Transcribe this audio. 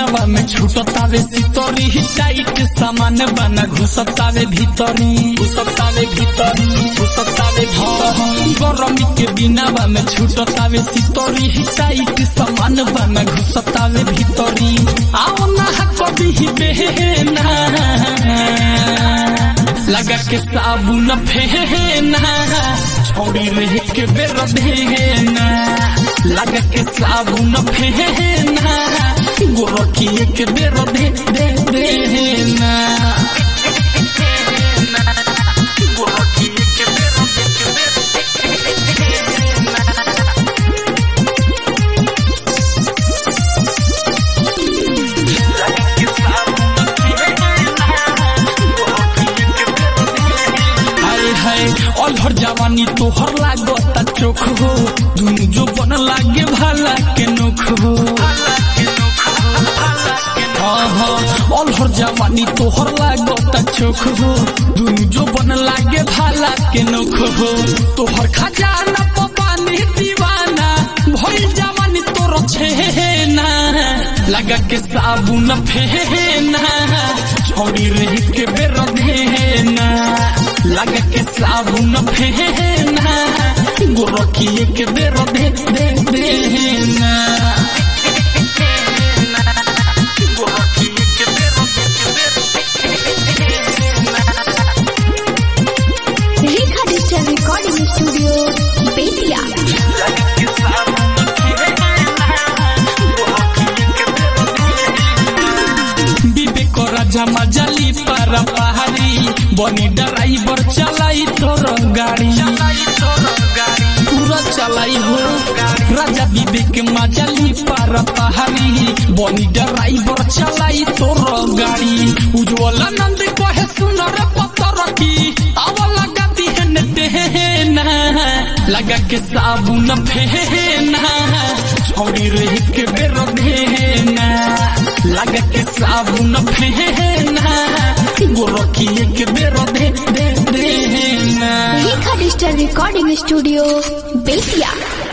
दिनवा में छूटतावे सितरी टाइट सामान बना घुसतावे भीतरी घुसतावे भीतरी घुसतावे भीतरी गरमी के दिनवा में छूटतावे सितरी टाइट सामान बना घुसतावे भीतरी आओ ना कभी बेहना लगा के साबुन फेना छोड़ी रह के बेर देना लगा के साबुन फेना गोरखी के बेर दे दे देना गोरखी के बेर दे हाय हाय अलहर जवानी तोहर लागता चोख हो दुनु जो बन लागे भाला के नोख हो हाँ हाँ अलहर जवानी तोहर लागता चोख हो दुनु जो बन लागे भाला के नोख हो तोहर खजाना पानी दीवाना भइल जवानी तोर छेना लगा के साबुन फेना छोड़ी रही के बेर देना लगा के साबुन फेना गोरखी के बेर दे दे देना गोरखी के बेर Rekha digital recording studio Bettiah Vivek Raja मजाली पर पहाड़ी बनी ड्राइवर चलाई तोर गाड़ी पूरा चलाई हो राजा विवेक मजाली पर पहाड़ी बनी ड्राइवर चलाई तोर गाड़ी उज्जवल नंद कहे सुनर पत्थर की आवला गति है देना लगा के साबुन फेना छोड़ी रही के बेर देना लगा के साबुन फेना गोरखी के बेर दे दे देना Rekha digital recording studio Bettiah